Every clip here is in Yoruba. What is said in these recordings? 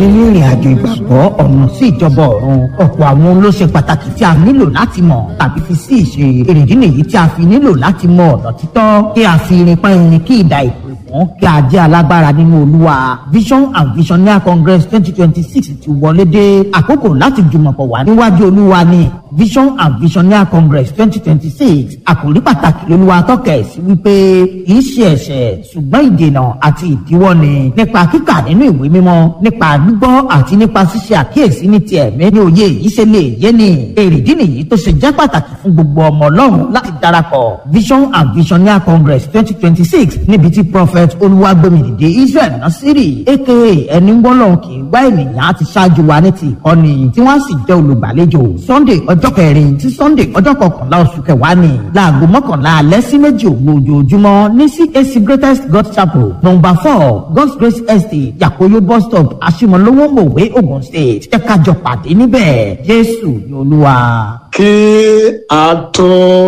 nínú ìrìn àjò ìgbàgbọ́ ọ̀nà sí ìjọba ọ̀run ọ̀pọ̀ àwọn ohun ló ṣe pàtàkì tí a nílò láti mọ̀ tàbí fi sí ìṣe èrèdí nìyí tí a fi nílò láti mọ ọ̀nà títọ́ kí a fi irin pa irin kí ìdá ìpè fún kí a jẹ́ alágbára nínú olúwa vision and visionaire congress twenty twenty six ti wọlé dé àkókò láti jùmọ̀pọ̀ wá níwájú olúwa ní vision and visionaire congress twenty twenty six àkòrí pàtàkì lolúwa tọ́kẹ̀ sí wípé kì í ṣe ẹ̀ṣẹ̀ ṣùgbọ́n ìdènà àti ìdíwọ́ ni nípa kíkà nínú ìwé mímọ́ nípa gbígbọ́ àti nípa ṣíṣe àkíyèsí ní ti ẹ̀mí ní òye yìí ṣe lè yé ni èrèdí nìyí tó ṣe jẹ́ pàtàkì fún gbogbo ọmọ ọlọ́run láti darapọ̀ vision and visionaire congress twenty twenty six níbi tí prophet olúwàgbẹ̀mìdìde israel nasiri aka ẹni wọ́lọ́run kì í wá ènìyàn àti ṣáájú wa ní ti ìkọ́ni tí wọ́n sì jẹ́ olùgbàlejò sunday ọjọ́ kẹrin sí sunday ọjọ́ kọkànlá oṣù kẹwàá ni láago mọ́kànlá alẹ́ sí méjì òru ojoojúmọ́ ní cac greatest god chapel number four god's grace estate yakoyo bus stop asimolowo mòwe ogun state ẹ kájọ pàdé níbẹ̀ jésù ni olúwa. kí a tó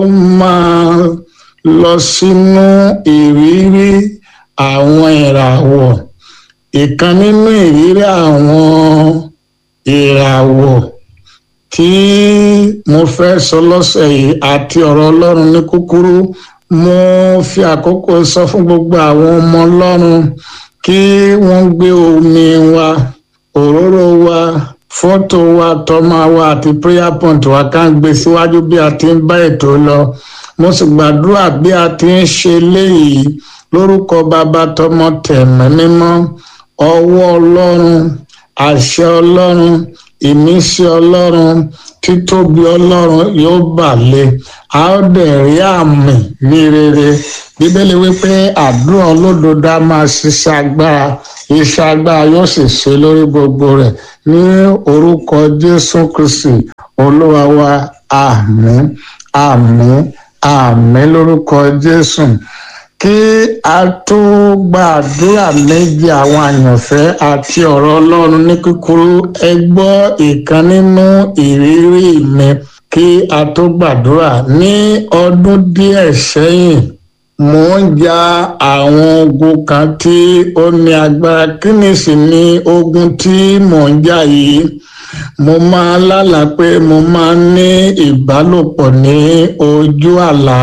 máa lọ sínú ìrírí àwọn ìràwọ̀ ìkan nínú ìrírí àwọn ìràwọ̀ tí mo fẹ́ sọ lọ́sẹ̀ yìí àti ọ̀rọ̀ ọlọ́run ní kúkúrú mo fi àkókò sọ fún gbogbo àwọn ọmọ ọlọ́run kí wọ́n gbé omi wa òróró wa fọ́tò wa tọ́mọ wa àti prayer point wa ká ń gbé síwájú bí a ti ń bá ètò lọ mo sì gbàdúrà bí a ti ń ṣe léyìí lórúkọ bàbá tọmọ tẹ̀mẹ́ mímọ́ ọwọ́ ọlọ́run àṣẹ ọlọ́run ìmísí ọlọ́run títóbi ọlọ́run yóò bà lé a ó dẹ̀ rí àmì ní rere bíbélì wípé àdúrà olódodo a máa ṣiṣẹ́ agbára iṣẹ́ agbára yóò sì ṣe lórí gbogbo rẹ̀ ní orúkọ jésù kristi olúwa wa àmín àmín àmín lórúkọ jésù kí a tó gbàdúrà méjì àwọn àyànfẹ́ àti ọ̀rọ̀ ọlọ́run ní kúkúrú ẹ gbọ́ ìkan nínú ìrírí mi kí a tó gbàdúrà ní ọdún díẹ̀ sẹ́yìn mò ń ja àwọn ogun kan tí ó ní agbára kí ni sì ni ogun tí mò ń jà yìí mo máa lálàá pé mo máa ń ní ìbálòpọ̀ ní ojú àlá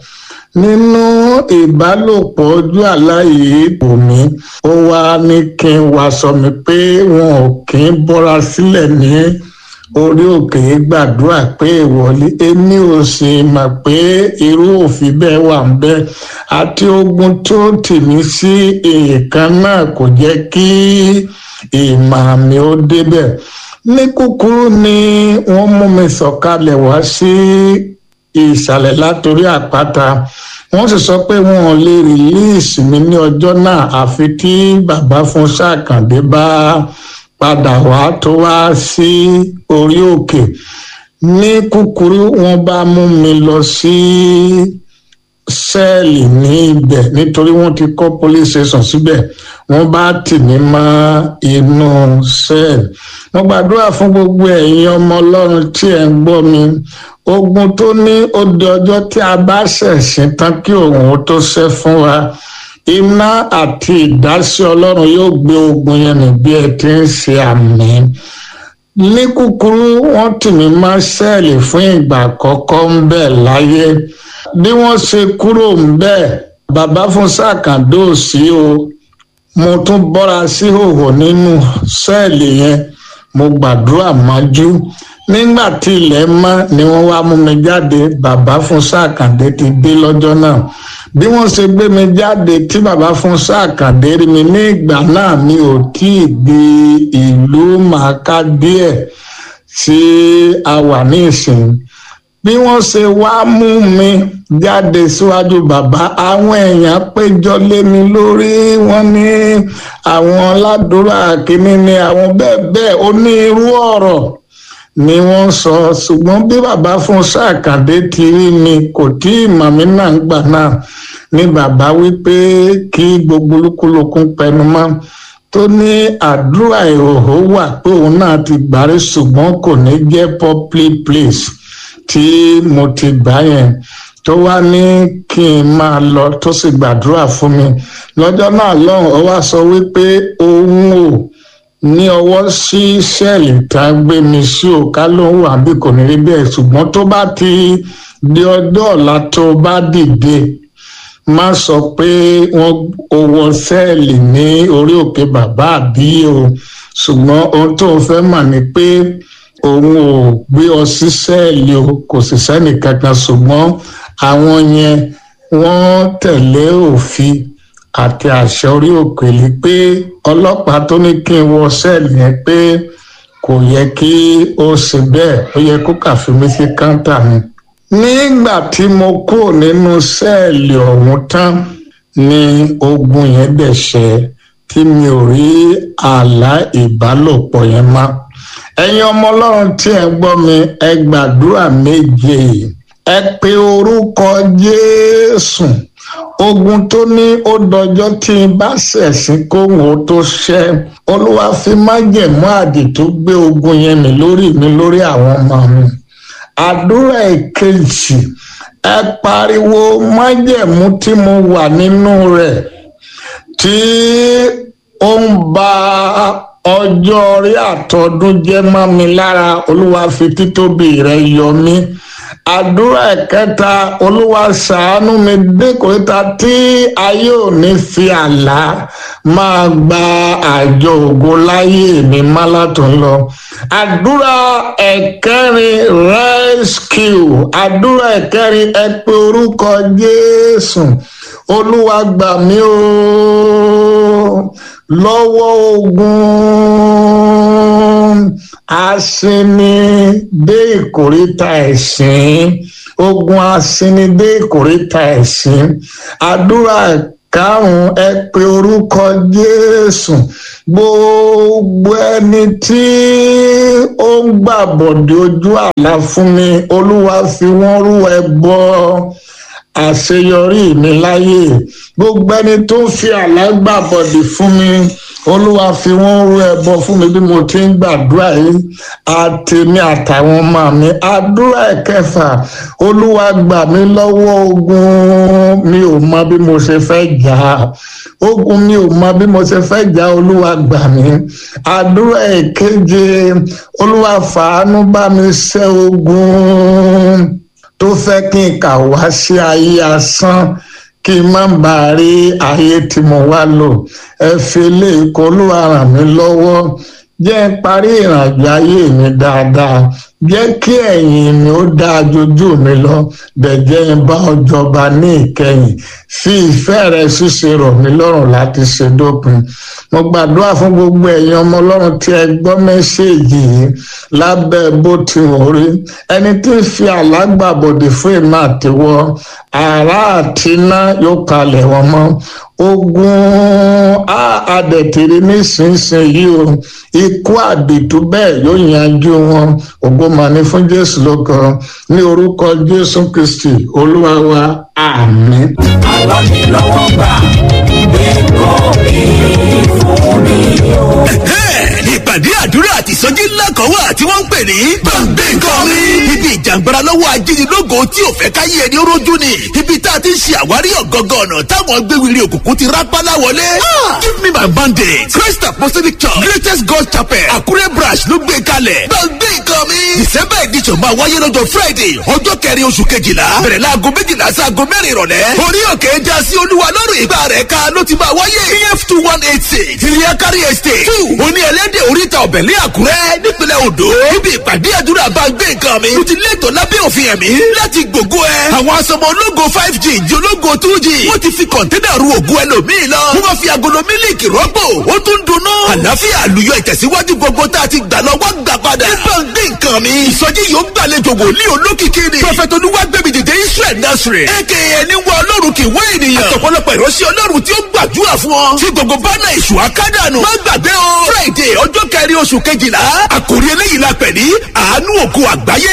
nínú ìbálòpọ̀ ojú àlá yìí kò mí ó wá ní kí n wá sọ mi pé wọn ò kí ń bọ́ra sílẹ̀ ní orí òkè gbàdúrà pé ìwọlé èmi ò sì mọ̀ pé irú òfin bẹ́ẹ̀ wà ń bẹ́ àti ogun tó tì mí sí èèkan náà kò jẹ́ kí ìmọ̀ mi ó débẹ̀ ní kúkúrú ni wọ́n mú mi sọ̀kalẹ̀ wá sí ìsàlẹ̀ látòrí àpáta wọ́n sì sọ pé wọn ò lè rìlíìsì mi ní ọjọ́ náà àfi tí bàbá fún sàkàndé bá padà wá tó wá sí orí òkè ní kúkúrú wọ́n bá mú mi lọ sí sẹ́ẹ̀lì ní ibẹ̀ nítorí wọ́n ti kọ́ police station síbẹ̀ wọ́n bá tì mí mọ́ inú sẹ́ẹ̀lì mo gbàdúrà fún gbogbo ẹ̀yin ọmọ ọlọ́run tí ẹ̀ ń gbọ́ mi ogun tó ní ó di ọjọ́ tí a bá ṣẹ̀sìn tán kí òun ó tó ṣẹ́ fún wa iná àti ìdásí ọlọ́run yóò gbé ogun yẹn nì bí ẹ ti ń ṣe àmì ní kúkúrú wọ́n tì mí mọ́ sẹ́ẹ̀lì fún ìgbà àkọ́kọ́ ń bẹ̀ láyé bí wọ́n ṣe kúrò ń bẹ̀ bàbá fún sàkàndó sí o mo tún bọ́ra sí hòhò nínú sẹ́ẹ̀lì yẹn mo gbàdúrà mọ́jú nígbà tí ilẹ̀ mọ́ ni wọ́n wá mú mi jáde bàbá fún sàkàndé ti dé lọ́jọ́ náà bí wọ́n ṣe gbé mi jáde tí bàbá fún sàkàndé rí mi ní ìgbà náà mi ò tí ì gbé ìlú màkà díẹ̀ tí a wà ní ìsìn bí wọ́n ṣe wá mú mi jáde síwájú bàbá àwọn èèyàn péjọ lé mi lórí wọ́n ní àwọn ládùúrà kínní ni àwọn bẹ́ẹ̀ bẹ́ẹ̀ onírú ọ̀rọ̀ ni wọ́n sọ ṣùgbọ́n bí bàbá fún sàkàdé ti rí mi kò tí ì mọ̀ mí náà gbà náà ni bàbá wípé kí gbogbo olúkúlùkùn pẹnu mọ́ tó ní àdúrà ìhòòhò wà pé òun náà ti gbàrí ṣùgbọ́n kò ní jẹ́ public place tí mo ti gbà yẹn tó wá ní kí n máa lọ tó sì gbàdúrà fún mi lọ́jọ́ náà lọ́hùn ó wá sọ wípé òun ò ní ọwọ́ sí sẹ́ẹ̀lì tá a gbé mi sí o ká ló ń wà bí kò ní rí bẹ́ẹ̀ ṣùgbọ́n tó bá ti di ọjọ́ ọ̀la tó bá dìde má sọ pé wọ́n owó sẹ́ẹ̀lì ní orí òkè bàbá àbí o ṣùgbọ́n ohun tó o fẹ́ mọ̀ ni pé òun ò gbé ọ sí sẹ́ẹ̀lì o kò sì sẹ́nì kankan ṣùgbọ́n àwọn yẹn wọ́n tẹ̀lé òfin àti àṣẹ orí òkèlè pé ọlọ́pàá tó ní kí n wọ sẹ́ẹ̀lì yẹn pé kò yẹ kí ó ṣe bẹ́ẹ̀ ó yẹ kó kàfi mí sí káńtà ni. nígbà tí mo kúrò nínú sẹ́ẹ̀lì ọ̀hún tán ni ogun yẹn dẹ̀ ṣẹ tí mi ò rí àlá ìbálòpọ̀ yẹn mọ́. ẹ̀yin ọmọ ọlọ́run tí ẹ gbọ́ mi ẹ gbàdúrà méje ẹ pe orúkọ jésù ogun tó ní ó dọjọ́ tí n bá ṣẹ̀sìn kóhùn ó tó ṣẹ́ olúwa fi májẹ̀mú àdìtú gbé ogun yẹn mi lórí mi lórí àwọn ọmọ mi àdúrà ìkejì ẹ pariwo májẹ̀mú tí mo wà nínú rẹ̀ tí ó ń ba ọjọ́ orí àtọdún jẹ́ mọ́ mi lára olúwa fi títóbi rẹ̀ yọ mí àdúrà ẹ̀kẹta olúwa ṣàánú mi dékòríta tí ayé ò ní fi àlá máa gba àjọ ògo láyé mi má látún lọ àdúrà ẹ̀kẹrin rescue àdúrà ẹ̀kẹrin ẹ pé orúkọ jésù olúwa gbà mí o lọ́wọ́ ogun asinmi dé ìkórìtà ẹ̀sìn ogun asinmi dé ìkórìtà ẹ̀sìn àdúrà karùn-ún ẹ pé orúkọ jésù gbogbo ẹni tí ó ń gbàbọ̀dé ojú àlá fún mi olúwa fi wọ́n rú ẹ bọ́ àṣeyọrí mi láyé gbogbo ẹni tó ń fi àlá gbàbọ̀dé fún mi olúwa fi wọ́n rú ẹbọ fún mi bí mo ti ń gbàdúrà yìí àtèmi àtàwọn ọmọ mi àdúrà ẹ̀kẹfà olúwa gbà mí lọ́wọ́ ogun mi ò mọ bí mo ṣe fẹ́ jà ogun mi ò mọ bí mo ṣe fẹ́ jà olúwa gbà mí àdúrà ẹ̀keje olúwa fàánú bá mi ṣẹ́ ogun tó fẹ́ kí n kà wá sí ayé asán kí n má bàa rí ayé tí mo wá lò ẹ fi lè kó olúwa ràn mí lọ́wọ́ jẹ́ n parí ìrìnàjò ayé mi dáadáa jẹ́ kí ẹ̀yìn mi ó dáa jojú mi lọ bẹ̀jẹ̀ ń bá ọjọba ní ìkẹyìn fi ìfẹ́ rẹ ṣíṣe rọ̀ mí lọ́rùn láti ṣe dópin mo gbàdúrà fún gbogbo ẹ̀yin ọmọ ọlọ́run tí ẹ gbọ́ mẹ́ṣẹ́ẹ̀jì yìí lábẹ́ bó ti wọ́n rí ẹni tí ń fi àlágbàbọ̀dé fún ìmọ̀ àtiwọ́ àrà àti iná yóò kalẹ̀ wọn mọ́ ogun adẹ̀tẹ̀rẹ̀ nísinsìnyí o ikú àdìtú bẹ́ẹ̀ yóò yanjú wọn ògo mà ní fún jésù lóko ní orúkọ jésù kristi olúwa wa àmín. àwa mi lọ́wọ́ gbà ẹ̀kọ́ mi fún mi o. ìpàdé àdúrà àti ìsọjí ńlá kan wà tí wọ́n ń pè ní gbàngbé nǹkan mi. ibi ìjàngbara lọ́wọ́ ajínigbógo tí ò fẹ́ káyé ẹni rójú ni. ibi tá a ti ń ṣe àwárí ọ̀gọ́ngàn ọ̀nà táwọn gbéwìrì òkùnkùn ti rápálá wọlé. give me my bandage christ apostolic church greatest god chapel àkúrẹ́ branch ló gbé kalẹ̀. gbàngbé nǹkan mi. december edition máa wáyé lọ́jọ́ friday ọjọ́ kẹrin oṣù kejìlá bẹ̀rẹ̀ láago méjìlá sí aago mẹ́rin ìrọ̀lẹ́. orí òkè já sí olúwa lọ́rùn ìgbà rẹ̀ ká ló ti máa wáyé. pf two one eight six ìrìnàkárí estate two oní ẹlẹ́dẹ̀ oríta ọ̀bẹ̀lẹ̀ àkúrẹ́ nípínlẹ̀ odò. níbi ìpàdé àdúrà bá gbé nǹkan mi. mo ti létò lábẹ́ òfin ẹ̀mí láti gbògo ẹ. àwọn asọmọ ológo five g di ológo two g. wọ́n ti fi kọ̀ńténà ru ògùn ẹlòmíì lọ. wọ́n máa fi agolo mílíkì rọ́pò. ó tún dunnú. àlàáfíà àlùyọ ìtẹ̀síwájú gbogbo tá a ti gbà lọ wá gbà padà. nípa gbé nǹkan mi. ìsọjí yóò gbàlejò wòlíì olókìkí ni. prọfẹ̀tì olúwàgbẹ̀mí dìde israel nasiri. aka ẹni wọ ọlọ́run kì í wá ènìyàn. àtọ̀pọ̀lọpọ̀ ìránṣẹ́ ọlọ́run tí ó gbàdúrà fún ọ. tí gbogbo bánà ìṣù akádànù. má gbàgbé o. friday ọjọ́ kẹrin oṣù kejìlá. àkòrí eléyìí la pẹ̀ ní àánú òkú àgbáyé.